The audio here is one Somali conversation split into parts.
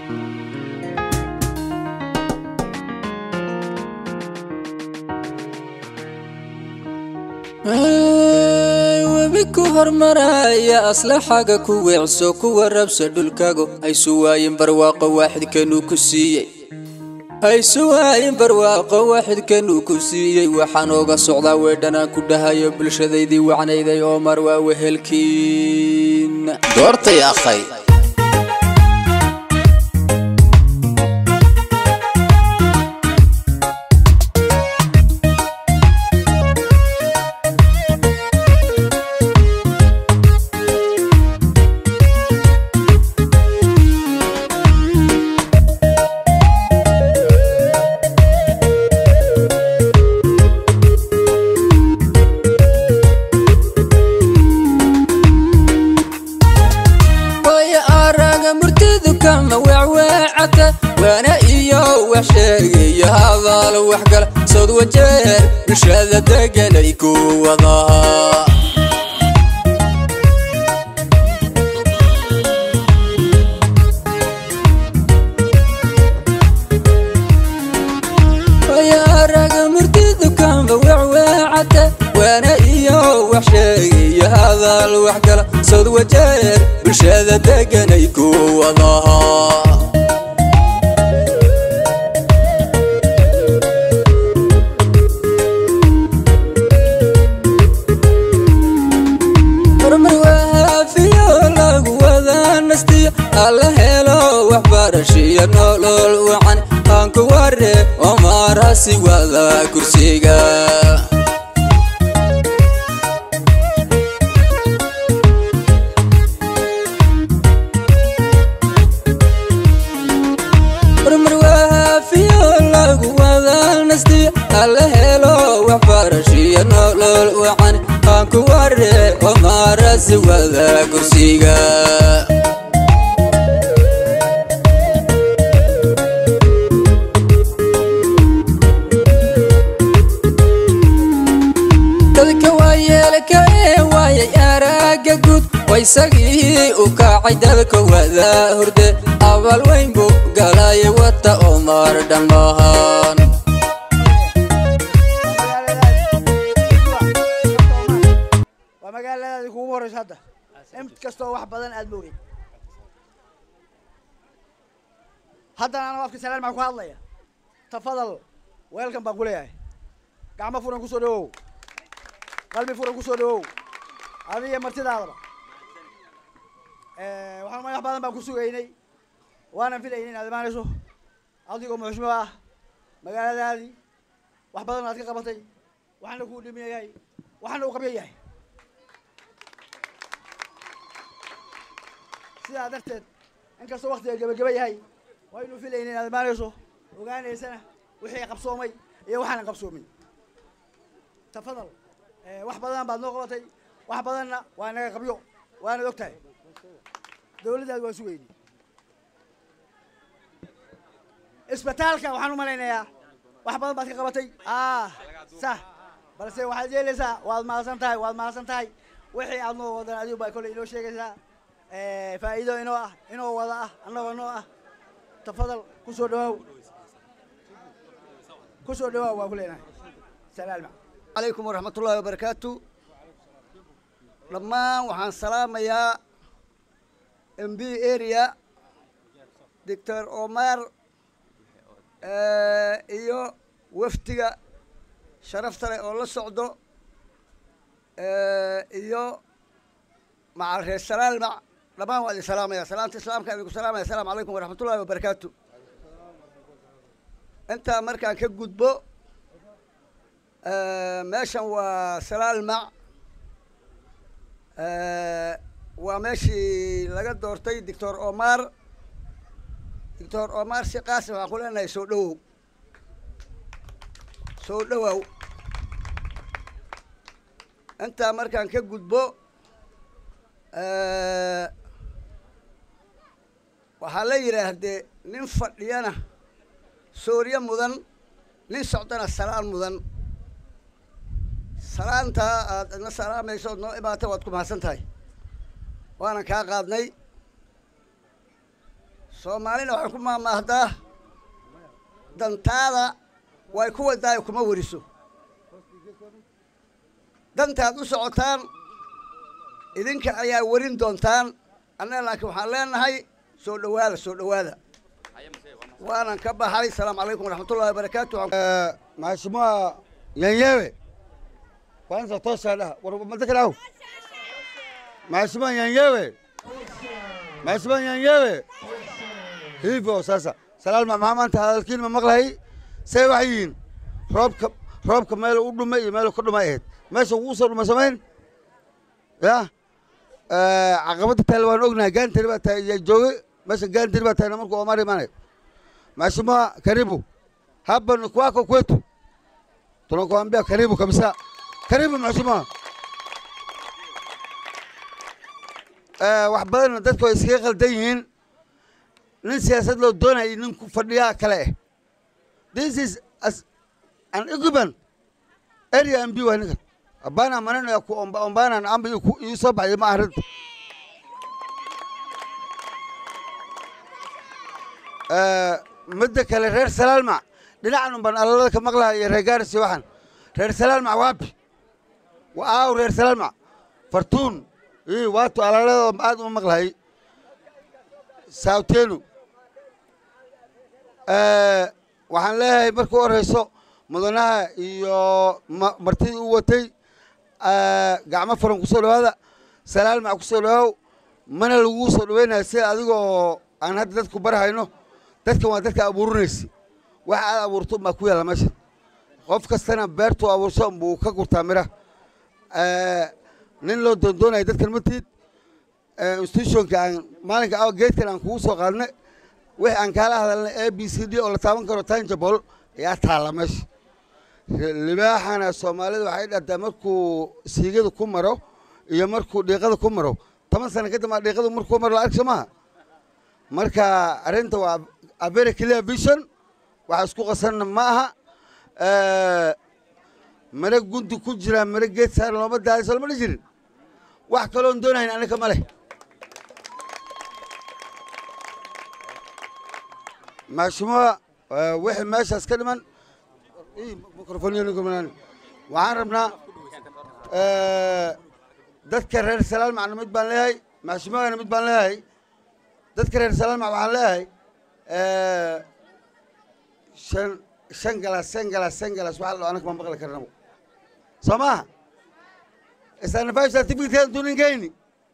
webi ku hormaraya aslaxaga ku weecso kuwa rabsa dhulkaago haysu waayin barwaaqo waaxidkanuu ku siiyey haysu waayin barwaaqo waaxidkanuu ku siiyey waxaan ooga socdaa weedhanaan ku dhahayo bulshadaydii wacnayday oo mar waa wehelkiin doortay akhay way araga murtidu kama weecweecata waana iyo wax sheegaya hadal waxgala sawd wajeer bulshada deganay ku wadaha way araga murtidu kama weecweecata waana iyo wax sheegaya hadal waxgala sawd wajeer bulshada deganay ku wadaha horumar waafiyo lagu wada nastiyo alla helo waxbarashiyo nolol wacan aan ku ware oo maarasi wada kursiga horumar waafiyo lagu wada nastiyo alla helo waxbarashiyo nolol wacan aan ku ware oo maarasi wada kursiga dadka waa yeelka ee waayay aragga guud waa isagii u kacay dadka wada hurde abaal weyn buu galay wata oo maar dhammahan waa magaaladaadii kuugu horeyso hadda in kastoo wax badan aad moogay haddana anaa afka salaan maa ku hadlaya tafadal weelkan baan ku leeyahay gacmo furan kusoo dhawow qalbi furan kusoo dhawow adiga martidaadaba waxaan wax badan baan ku sugaynay waanan filaynay inaad imaanayso adigoo muxushmo ah magaaladaadii wax badan aad ka qabatay waxaana kuu dhimin yahay waxaana uu qabyo yahay sidaa darteed inkastoo waktiga gebageba yahay waynu filayna inaad imaanayso ogaanaysana wixii qabsoomay iyo waxaanan qabsoomin tafadal wax badan baad noo qabatay wax badanna waa naga qabyo waanad og tahay dawladdaad waan sugayni isbitaalka waxaan u malaynayaa wax badan baad ka qabatay ah sah balse waxaad yeelaysaa waad mahadsan tahay waad mahadsan tahay wixii aad noo wadan adigu baa kolley inoo sheegaysaa faa'iido inoo ah inoo wada ah annagoo noo ah tafadal kusoo dhawaaw kusoo dhawaaw waan ku leenahay salaalma calaykum waraxmatullaahi wabarakaatu dhammaan waxaan salaamayaa m b area doctor omar iyo wafdiga sharafta leh oo la socdo iyo macal reer salaalmac dhammaan waa idin salaamaya salaamta islaamka idinku salaamaya asalaamu calaykum waraxmatullahi wabarakaatu intaa markaan ka gudbo meeshan waa salaalmac waa meeshii laga doortay doctor omar doctor omar si qaasim waxaan ku leenahay soo dhowow soo dhowow intaa markaan ka gudbo waxaa la yidhaahdee nin fadhiyana sooryo mudan nin socdana salaan mudan salaantaa aad adna salaamayso ood noo imaata waad ku mahadsan tahay waanan kaa qaadnay soomaalina waxay ku maamaahdaa dantaada way ku wadaayo kuma weriso dantaad u socotaan idinka ayaa werin doontaan annaga laakiin waxaan leenahay soo dhowaada soo dhowaada waanan ka baxay asalaamu calaykum waraxmatullahi wabarakaatu Mheshimiwa Nyenyewe, kwanza tosha da madakadau. Mheshimiwa Nyenyewe, Mheshimiwa Nyenyewe, hivyo sasa salaalma maxaa maanta hadalkiin ma maqlahay say waxay yihiin roobka roobka meel u dhumay iyo meel ka dhumay ahayd meesha ugu soo dhumay samayn ya caqabada taale waan ognahay gaantari baa tahay iyo jooge meesha gaantari baa tahayna markuu omar imaanay Mheshimiwa karibu hapa ni kwako kwetu tunakuambia karibu kabisa karibu mheshimiwa Eh, wax badanna dadku way iskaga qaldan yihiin nin siyaasad loo doonaya nin ku fadhiyaa kale eh this is as an equipment area mb waa ninkan abana maneno ya kuomba ombana na amba iku- ii soo baxay ma arrinta Eh, midda kale reer salaalmac dhinacan unban alalada ka maqlaha iyo reer gaaris iyo waxan reer salaalmac waapi wa aaw reer salaalmac fartuun ii waatu alalada aad uma maqlahay saawteenu waxaan leeyahay marka u horeyso mudanaha iyo ma- martidii u watay eh, gacmo furan kusoo dhawaada salaalmac kusoo dhawaaw mana lagu soo dhaweynaya sida adigoo aan hadda dadku barhayno dadkan waa dadka abuurinaysa wax aad abuurto baa ku yaalla meesha qof kastana beertuu abuurso buu ka gurtaa mira nin loo doondoonayo dadkan matiid institutionka aan maalinka aw geedkan aan kugu soo qaadnay wix aan kaala hadalnay a b c d oo la taaban karo tangible ayaa taalla meesha libaaxana soomaalida waxay dhahdaa markuu siigada ku maro iyo markuu dhiiqada ku maro toban sano kadib aa dhiiqadu markuu maro la arki soo maaha marka arrinta waa a very clear vision waxa isku qasanna ma aha mare gunti ku jira mare geed saaran looma daadiso lama dhi jirin wax kaloon doonayn aniga ma leh maashumuha wixii meeshaas ka dhiman Ii, microphone-yo ninka manaan. waxaan rabnaa dadka reer salaalmacna mid baan leeyahay maashumuhana mid baan leeyahay dadka reer salaalmac waxaan leeyahay shan shan galas shan galas shan galas waxa la anaka ma maqli karnabo soo maaha isana certificate duninkeyni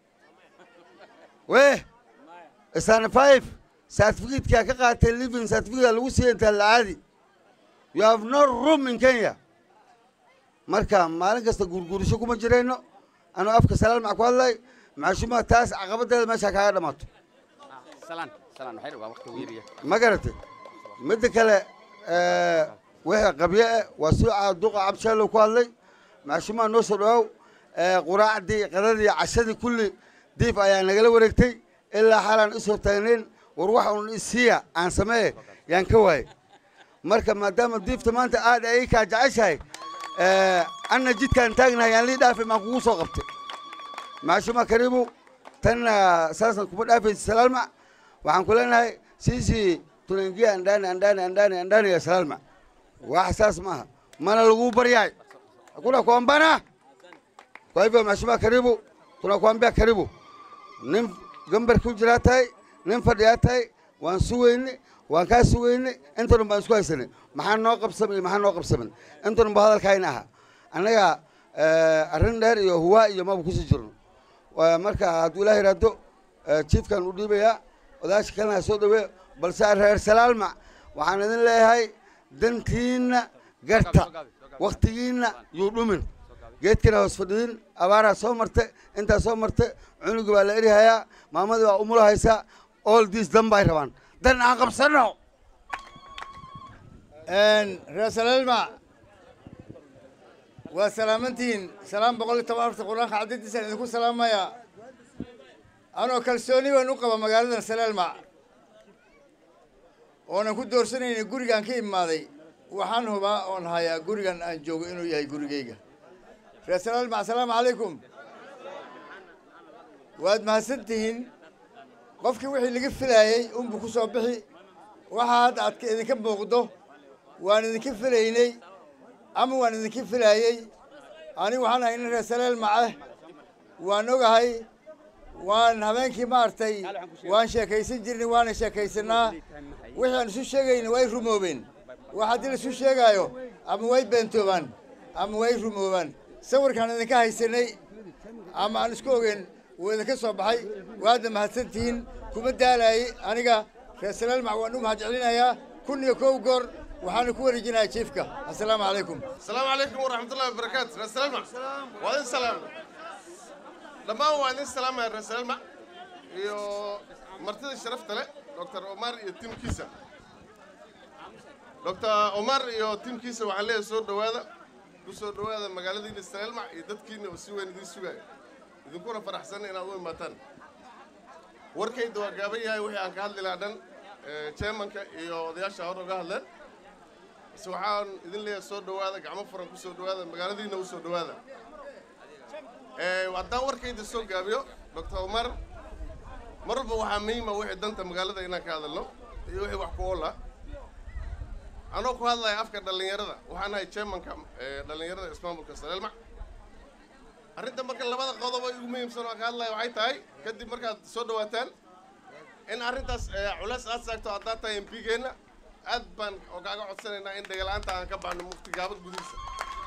we isana five certificate-kaa ka qaatay living certificate lagu siiya intaa la caadi you have no room in kenya marka maalin kasta guurguurisho kuma jirayno anuu afka salaalmac ku hadlay maashumaha taas caqabadeeda meesha kaaga dhamaato salaan salaan waxay waa waqti weeriya ma garatay midda kale wixii qabye eh waa suuca duqa cabshaalow ku hadlay maashumaha noo soo dhawaaw quraacdii qadadii cashadii kulli diif ayaa nagala wareegtay ilaa xaalaan isoo taagnayn war waxa un isiiya aan sameeye yaan ka waayey marka maadaama diifta maanta aad ay kaa jeceshahay anna jidkaan taagnahay yaan lii dhaafay maan kugu soo qabtay maashuma karibu tanna saasan kuma dhaafaysa salaalmac waxaan ku leenahay sisi tunaingia andani andani andani andani ya salaalmac wax saas maaha mana lagu baryaay hakuna kuombana kwa hivyo mheshimiwa karibu tunakuambia karibu nin gambar ku jiraa tahay nin fadhiyaa tahay waan sugayne waan kaa sugayne intanun baan isku haysanay maxaa noo qabsamay maxaa noo qabsaman intanun ba hadalkaayna aha annaga arrin dheer iyo huwaa iyo maba kusii jirno Waa marka hadduu ilaah yidhaahdo jiifkan u dhiibayaa odaasha kalena ha soo dhaweeyo balse reer salaalmac waxaan idin leeyahay dantiinna garta waktigiinna yuu dhumin geedkana hoos fadhiin abaaraa soo marte intaa soo marte cunugi baa la erihayaa maamadii baa umulahaysaa all this dan bay rabaan dan aan qabsano reer salaalma waa salaamantihiin salaam boqol iyo toban afarta qur-aanka cadadiisaan idinku salaamayaa anoo kalsooni baan u qaba magaaladan salaalmac oonan ku doorsanayna gurigaan ka imaaday waxaan hubaa oon hayaa gurigan aan joogo inuu yahay gurigayga reer salaalmac asalaamu calaykum waad mahadsan tihiin qofkii wixii laga filaayey unbuu ku soo bixi waxaa hadda aad ka- idinka muuqdo waan idinka filaynay ama waan idinka filaayey anigu waxaan ahay nin reer saleel mace waan ogahay waan habeenkii maaragtay waan sheekaysan jirnay waana sheekaysanaa wixii aan isu sheegayna way rumoobeen wax haddii la isu sheegaayo ama way beentoobaan ama way rumoobaan sawirkaan idinka haysanay ama aan isku ogeyn wuu idinka soo baxay waadna mahadsantihiin kuma daalaayey aniga reer salaalmac waan u mahadcelinayaa kun iyo kow goor waxaana ku wareejinayaa jiifka assalaamu calaykum السلام عليكم ورحمة الله وبركاته رئيس سلامة وادين سلام لما هو وادين سلامة يا رئيس سلامة يو مرتدى الشرف تلا دكتور عمر يو تيم كيسا دكتور عمر يو تيم كيسا وعليه سور دوادا كسور دوادا مقالة دي السلامة يددكين وسوين دي سوين إذا كنا فرح سنة إن أول ماتن warkay dawagaaban yahay wixii aan ka hadli lahaa dhan chairmanka iyo odayaasha hor uga hadleen base waxaan idin leeyahay soo dhowaada gacmo furan ku soo dhowaada magaaladiina u soo dhowaada Eh, haddaan warkayda soo gaabiyo doctor umar mar walba waxaa muhiima wixii danta magaalada inaan ka hadalno iyo wixii wax ku oola anoo ku hadlaya afka dhallinyarada waxaan ahay chairmanka eh, dhallinyarada ismaamulka saleelmac arrinta marka labada qodob oo ugu muhiimsan oo ka hadlaya waxay tahay kadib markaad soo dhawaataan in arrintaas eh, culays aad saagto haddaad tahay mp-geenna aad baan oo kaaga codsanaynaa in dagalaanta aan ka baxno mufti gaabad gudihiisa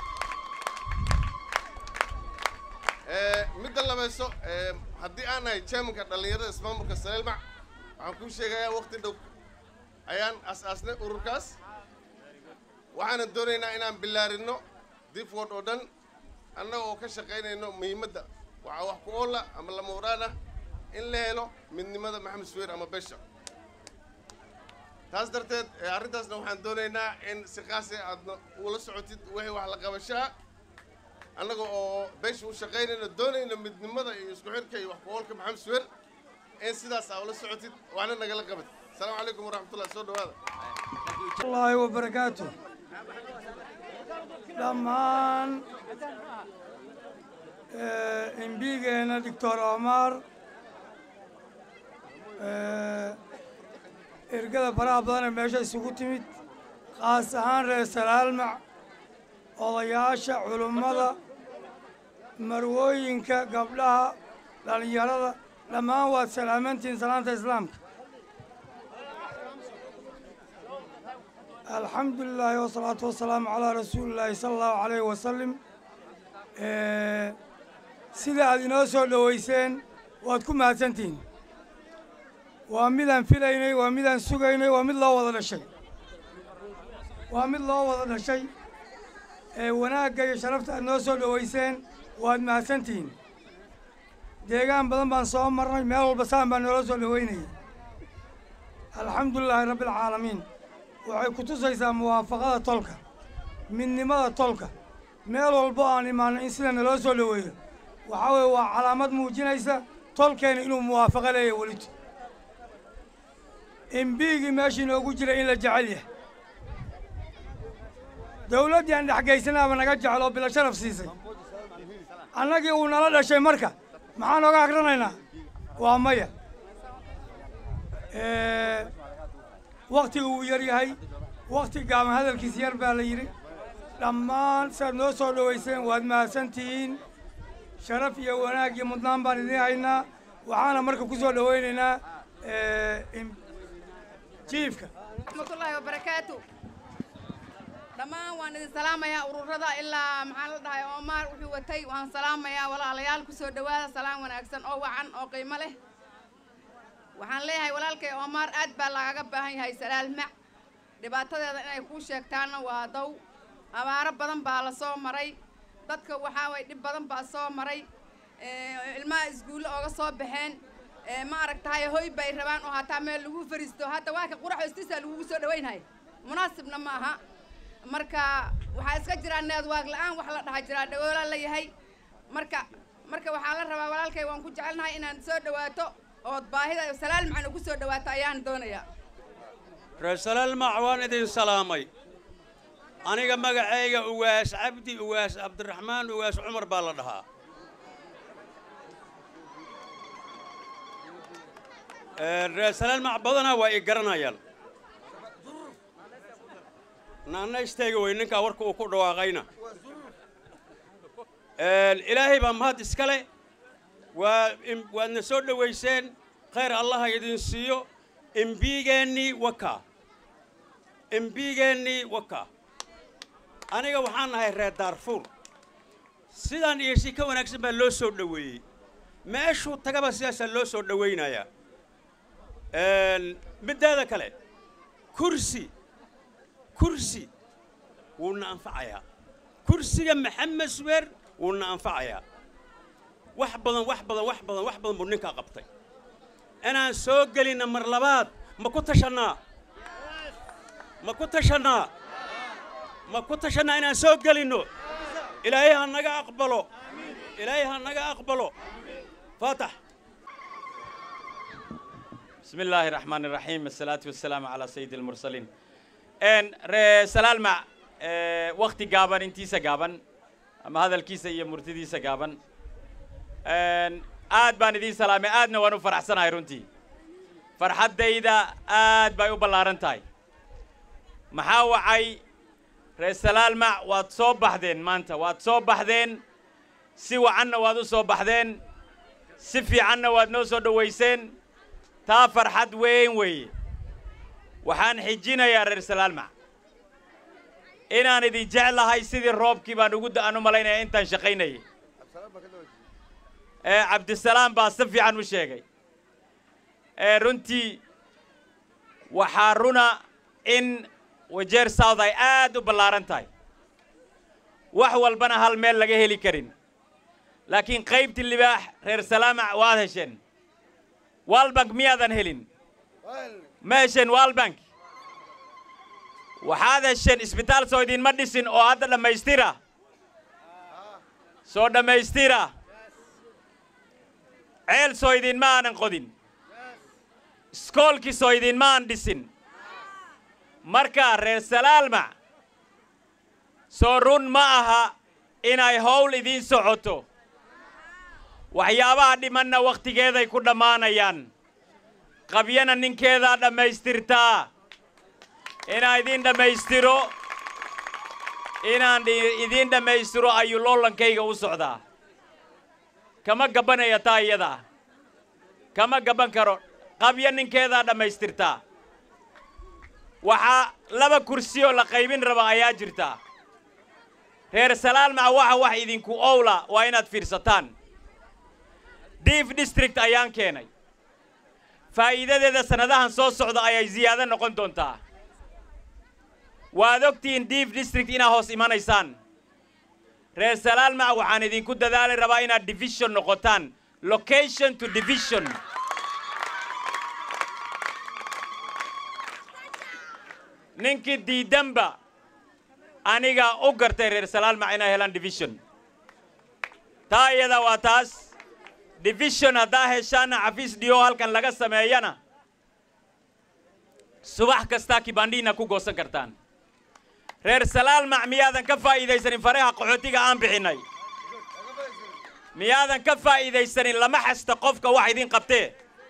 Eh, midda labayso eh, haddii aan nahay chairmanka dhallinyarada ismaamulka saleelmac waxaan kuu sheegayaa waqti dhow ayaan as-aasnay ururkaas waxaana doonaynaa inaan bilaarino difword oo dhan annaga oo ka shaqaynayno muhiimadda waxaa wax ku oola ama lama huraan ah in la helo midnimada maxamed suweer ama besha taas darteed eh, arrintaasna waxaan doonaynaa in si qaasi aadna ula socotid wixii wax la qabashaa annaga oo beesha u shaqaynayno doonayno midnimada iyo isku xirka iyo wax ku oolka maxamed suweer in sidaas aa ula socotid waxna nagala qabatid asalaamu calaykum waraxmatullah soo dhowaada الله وبركاته dhammaan embigeena doctor omar ergada faraha badan ee meesha isugu timid khaas ahaan reer salaalmac odayaasha culummada marwooyinka gabdhaha dhallinyarada dhammaan waad salaamantihiin salaanta islaamka alxamdu lilaahi wasalaatu wasalaamu calaa rasuuli illaahi sala allahu calayhi wasalim sida aad inoo soo dhoweyseen waad ku mahadsantihiin waa midaan filaynay waa midaan sugaynay waa mid loo wada dhashay waa mid loo wada dhashay ee wanaagga iyo sharafta aad noo soo dhoweyseen waad mahadsantihiin deegaan badan baan soo marnay meel walba saan baan noola soo dhoweynayay alxamdu lilaahi rabbi alcaalamiin waxay ku tusaysaa muwaafaqada tolka midnimada tolka meel walbo aan imaano in sida naloo soo dhoweeyo waxaa weeye waa calaamad muujinaysa tolkeena inuu muwaafaqo leeyahay welito embiigii meeshii inoogu jira in la jecel yahay dawladdii aan dhexgaysanaaba naga jecel oo bilo sharaf siisay annagii uu nala dhashay marka maxaan oga akranaynaa waa maya waktiga wuu yar yahay wakti gaaban hadalkiis yar baa la yidhi dhammaan siaad noo soo dhoweyseen waad mahadsantihiin sharaf iyo wanaag iyo mudnaan baan idiin haynaa waxaana marka ku soo dhoweynaynaa jiifka raxmatullaahi wabarakaatu dhammaan waan idin salaamayaa ururada ilaa maxaa la dhahay oomaar wuxuu watay waan salaamayaa walaalayaal ku soo dhowaada salaam wanaagsan oo wacan oo qiimo leh waxaan leeyahay walaalkay oomaar aad baa lagaga baahan yahay salaalmac dhibaatadeeda inay kuu sheegtaanna waa dow abaaro badan baa la soo maray dadka waxaa way dhib badan baa soo maray ilmaha isguulle ooga soo baxeen ma aragtahay hoy bay rabaan oo hataa meel lagu fariisto hadda waa ka qurax hoostiisa lagugu soo dhawaynhay munaasibna ma aha marka waxaa iska jiraa needwaag la-aan wax la dhaha jiraa dhagoola la yahay marka marka waxaa la rabaa walaalkay waan ku jecelnahay inaad soo dhawaato ood baahida salaal macna ku soo dhawaato ayaan doonayaa reer salaalmac waan idin salaamay aniga magacayga uwaas cabdi uwaas cabdiraxmaan uwaas cumar baa la dhahaa reer salaalmac badanaa waa i garanayaan naana istayga wey ninkaa warka uu ku dhawaaqayna ilaahay baa mahad iskale waa waadna soo dhowayseen khayr allaha idin siiyo embigeennii waka embigeennii waka aniga waxaan nahay reer daarfuur sidaan iyo si ka wanaagsan baa loo soo dhoweeyey meeshuu tagaba sidaasaa loo soo dhowaynayaa middeeda kale kursi kursi wuuna anfacayaa kursiga maxamed subeer wuuna anfacayaa wax badan wax badan wax badan wax badan buu ninkaa qabtay inaan soo gelinna mar labaad ma ku tashannaa ma ku tashannaa ma ku tashannaa inaan soo gelinno ilaahay ha naga aqbalo ilaahay ha naga aqbalo faatax بسم الله الرحمن الرحيم الصلاة والسلام على سيد المرسلين ان ري سلالمع اه وقتي قابن انتيسا قابن اما هذا الكيسة هي مرتديسا قابن ان آد بان دي سلامي آدنا وانو فرح سنة يرونتي فرحات دايدا آد بايو بلارنتاي محاوعي ري سلالمع واد صوب بحدين مانتا واد صوب بحدين سوى عنا وادو صوب بحدين سفي عنا واد نوسو دويسين taa farxad weyn weeye waxaan xijinayaa reer salaalmac inaan idin jeclahay sidii roobkii baan ugu da'an u malaynaya intaan shaqaynayay ee cabdisalaam baa si fiican u sheegay ee runtii waxaa runa in wajeer south ay aad u ballaaran tahay wax walbana hal meel laga heli karin laakiin qaybtii libaax reer salaamac waad hesheen walbank miyaadan helin ma hesheen walbank waxaad hesheen isbitaal soo idinma dhisin oo hadda dhammaystira soo dhammaystira ceel soo idinma aanan qodin iskoolkii soo idinma aan dhisin marka reer salaalmac soo run ma aha inay howl idiin socoto waxyaabaha dhimanna wakhtigeeday ku dhammaanayaan qabyana ninkeedaa dhammaystirtaa inaan idiin dhammaystiro inaan idiin dhammaystiro ayuu loolankayga u socdaa kama gabbanaya taa iyadaa kama gabban karo qabya ninkeedaa dhammaystirtaa waxaa laba kursiyoo la qaybin raba ayaa jirtaa reer salaalmaca waxa wax idinku owla waa inaad fiirsataan diif district ayaan keenay faa'iidadeeda sannadahan soo socda ayay ziyaado noqon doontaa waad ogtihiin diif district inaad hoos imanaysaan reer salaalmac waxaan idinku dadaali rabaa inaad division noqotaan location to division ninkii diidanba aniga u gartay reer salaalmac inay helaan division taa iyada waa taas division haddaa heshaana xafiis dhiyo halkan laga sameeyana subax kastaa kibandhiina ku goosan kartaan reer salaalmac miyaadan ka faa'iidaysanin faraha qaxootiga aan bixinnay miyaadan ka faa'iidaysanin lama xasta qofka wax idin qabtee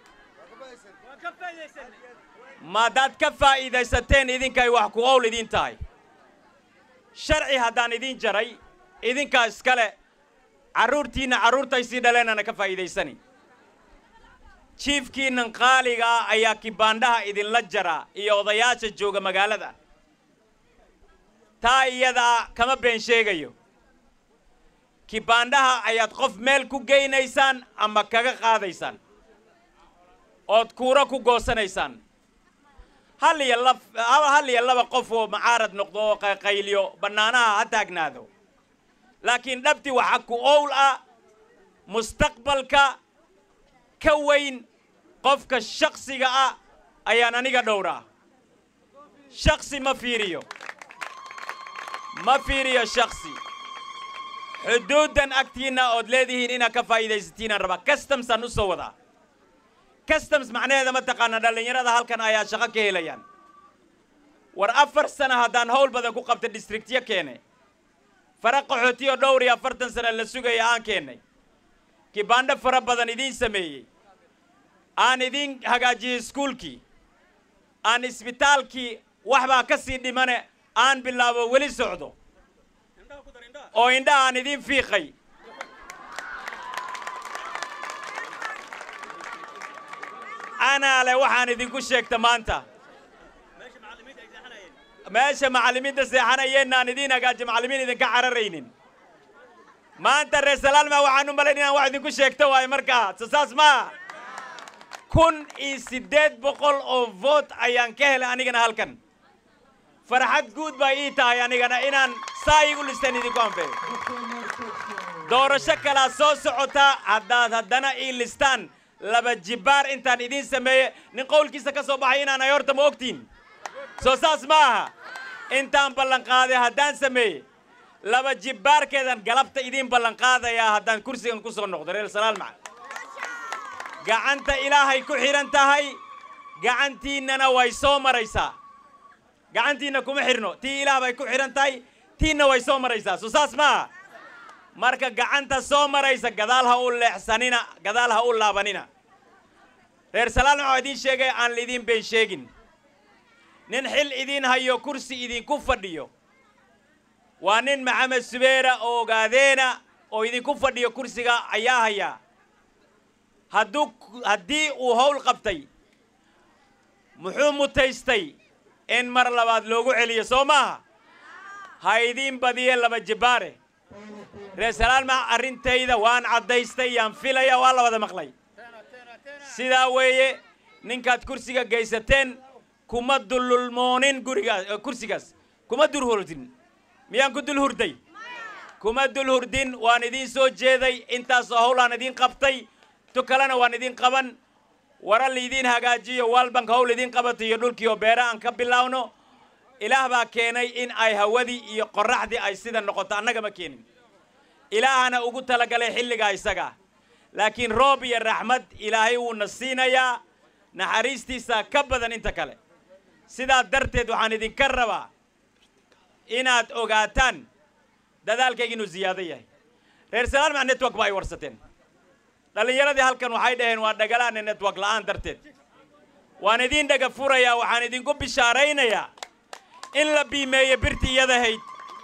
maadaad ka faa'iidaysateen idinkay wax ku owl idin tahay sharci haddaan idin jaray idinkaa iskale carruurtiinna carruurtaysii dhaleenana ka faa'iidaysani jiifkiinnan qaaliga ah ayaa kibaandhaha idinla jara iyo odayaasha jooga magaalada taa iyadaa kama been sheegayo kibaandhaha ayaad qof meel ku geynaysaan ama kaga qaadaysaan ood kuuro ku goosanaysaan hal iyo laf hal iyo laba qof oo macaarad noqdo oo qayliyo bannaanaha ha taagnaado laakiin dhabti waxaa ku owl ah mustaqbalka ka weyn qofka shaksiga ah ayaan aniga dhowraa shaksi ma fiiriyo ma fiiriyo shaksi xuduuddan agtiinna ood leedihiin inaad ka faa'iidaysatiinaan rabaa customsaan u soo wadaa customs macnaheeda ma taqaana dhallinyarada halkan ayaa shaqo ka helayaan war afar sana haddaan howl badan ku qabta districtyo keene fara qaxootiyo dhowr iyo afartan sana la sugaya aan keennay kibaandho fara badan idiin sameeyey aan idin hagaajiyey iskuulkii aan isbitaalkii waxbaa ka sii dhimane aan bilaabo weli socdo oo indhaha aan idin fiiqay anaa le waxaan idinku sheegta maanta meesha macallimiinta seexanayeenna aan idiin hagaaji macallimiin idinka cararaynin maanta reer salaalma waxaan u malayn inaan wax idinku sheegto waayo markaa so saas maa kun iyo siddeed boqol oo voot ayaan ka helay anigana halkan farxad guud baa ii tahay anigana inaan saa iigu listan idinku anfeeyo doorasho kalaa soo socota haddaad haddana ii listaan laba jibbaar intaan idiin sameeye nin qowlkiisa ka soo baxay inaan ay horta ma ogtiin soo saas ma aha intaan ballanqaaday haddaan sameeye laba jibbaarkeedan galabta idiin ballanqaadayaa haddaan kursigan ku soo noqdo reer salaalmaca gacanta ilaahay ku xidhan tahay gacantiinnana way soo maraysaa gacantiinna kuma xidhno tii ilaah bay ku xidhan tahay tiinna way soo maraysaa soo saas ma aha marka gacanta soo maraysa gadaal ha u leexsanina gadaal ha u laabanina reer salaalmaca waa idiin sheegay aan lidiin been sheegin nin xil idiin hayo kursi idinku fadhiyo waa nin maxamed subeera oo ogaadeena oo idinku fadhiyo kursiga ayaa hayaa hadduu haddii uu howl qabtay muxuu mutaystay in mar labaad loogu celiyo soo maaha ha idiin badiye laba jibbaare reer salaalmaha arrintayda waan caddaystay yaan filaya waa la wada maqlay sidaa weeye ninkaad kursiga geysateen kuma dululmoonin gurigaas kursigaas kuma dul hurdin miyaan ku dul hurday kuma dul hurdin waan idiin soo jeeday intaasoo howlaan idiin qabtay tu kalena waan idiin qaban wara liidiin hagaajiyo walbank howl idiin qabato iyo dhulkiioo beera aan ka bilaawno ilaah baa keenay in ay hawadii iyo qorraxdii ay sida noqoto annaga ma keenin ilaahana ugu talagalay xilligaa isaga laakiin roob iyo raxmad ilaahay wuuna siinayaa naxariistiisa ka badan inta kale sidaa darteed waxaan idinka rabaa inaad ogaataan dadaalkayga inuu ziyaado yahay reer salaalmac network ba ay warsateen dhallinyaradii halkan waxay dhaheen waa dhagalaana network la'aan darteed waan idiin dhaga furayaa waxaan idinku bishaaraynayaa in la biimeeyo birti iyadahayd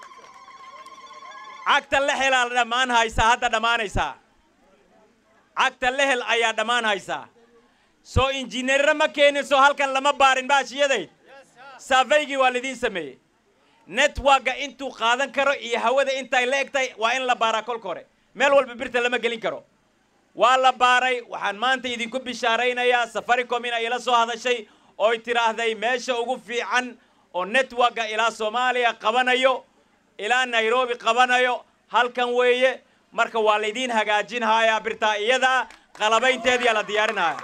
cagta lexelaa dhammaan haysaa hadda dhammaanaysaa cagta lehel ayaa dhammaan haysaa soo injineerra ma keenin soo halkan lama baarin baashiyadayd saafaygii waa lidiin sameeyey networka intuu qaadan karo iyo hawada intay la egtahay waa in la baaraa kolka hore meel walba birta lama gelin karo waa la baaray waxaan maanta idinku bishaaraynayaa safaricom in ay ila soo hadashay ooy tidhaahday meesha ugu fiican oo networka ilaa soomaaliya qabanayo ilaa nairobi qabanayo halkan weeye marka waa laydiin hagaajinhayaa birtaa iyadaa qalabaynteediyaa la diyaarinhaya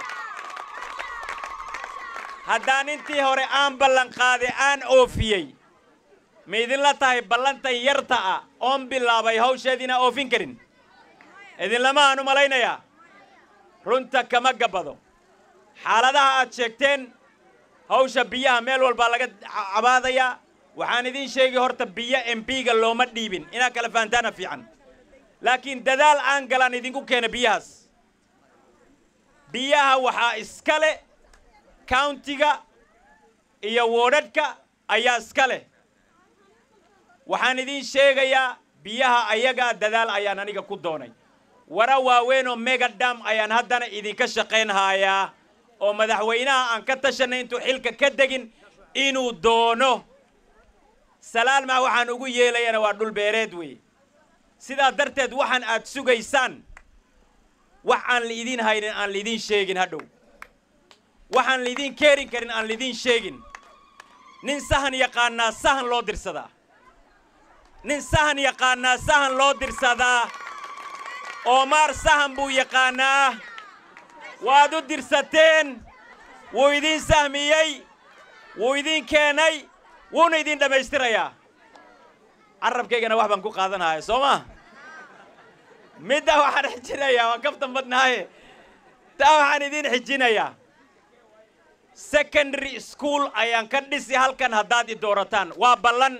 haddaan intii hore aan ballan qaaday aan oofiyey ma idinla tahay ballantan yarta ah oon bilaabay hawsheediina oofin karin idinlama aan u malaynayaa runta kama gabbado xaaladaha aad sheegteen hawsha biyaha meel walbaa laga cabaadayaa waxaan idiin sheegi horta biyo embiga looma dhiibin inaad kala fahantaana fiican laakiin dadaal aan galaan idinku keena biyahaas biyaha waxaa iska leh countiga iyo woodhadhka ayaa iska leh waxaan idiin sheegayaa biyaha ayagaa dadaal ayaan aniga ku doonay wara waaweyn oo megadam ayaan haddana idinka shaqaynhayaa oo madaxweynaha aan ka tashanay intuu xilka ka degin inuu doono salaalmaa waxaan ugu yeelayana waa dhul beereed weeye sidaa darteed waxaan aad sugaysaan wax aan liidiin haynin aan liidiin sheegin hadhow waxaan liidiin keerin karin aan liidiin sheegin nin sahan yaqaanaa sahan loo dirsadaa nin sahan yaqaanaa sahan loo dirsadaa oomaar sahan buu yaqaanaa waad u dirsateen wuu idiin sahmiyey wuu idiin keenay wuuna idiin dhammaystirayaa carabkaygana wax baan ku qaadanaya soo ma midda waxaan xijinayaa waan kaftan badnaaye taa waxaan idiin xijinayaa secondary school ayaan ka dhisi halkan haddaad i doorataan waa ballan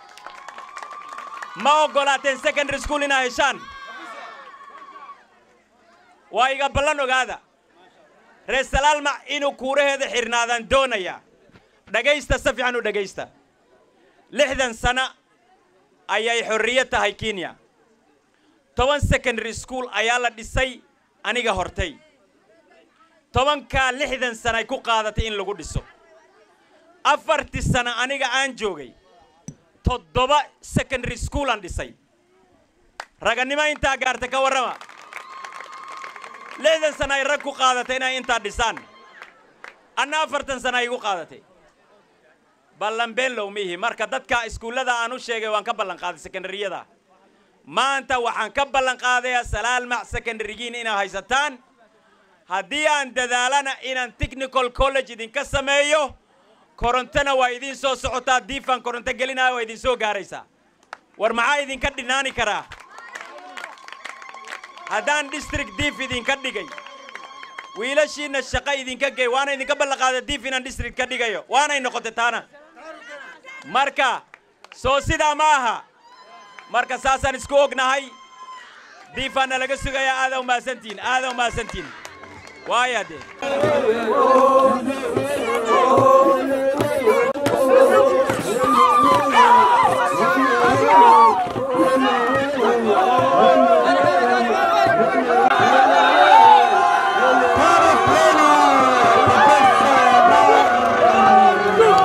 ma oggolaateen secondary school inaa heshaan waa iga ballan ogaada reer salaalmac inuu kuuraheeda xirnaadaan doonayaa dhagaysta si fiican u dhagaysta lixdan sano ayay xorriyo tahay kenya toban secondary school ayaa la dhisay aniga hortay tobankaa lixdan sana ay ku qaadatay in lagu dhiso afartii sano aniga aan joogay toddoba secondary school aan dhisay ragannimo intaa gaarta ka warrama lixdan sana ay rag ku qaadatay inay intaa dhisaan anna afartan sana ay igu qaadatay ballanbeen low miihi marka dadka iskuullada aan u sheegay waan ka ballan qaaday secondaryada maanta waxaan ka ballan qaadayaa salaalmac secondarygiin inaad haysataan haddii aan dadaalana inaan technical college idinka sameeyo korontona waa idiin soo socotaa diifaan koronto gelinaya waa idin soo gaaraysaa war maxaa idinka dhinaani karaa haddaan district diif idinka dhigay wiilashiinna shaqo idinka gey waana idinka ballan qaada diif inaan district ka dhigayo waanay noqotay taana marka soo sidaa ma aha marka saasaan isku ognahay diifaana laga sugayaa aada umahadsantihin aada umahadsantihin waaya dee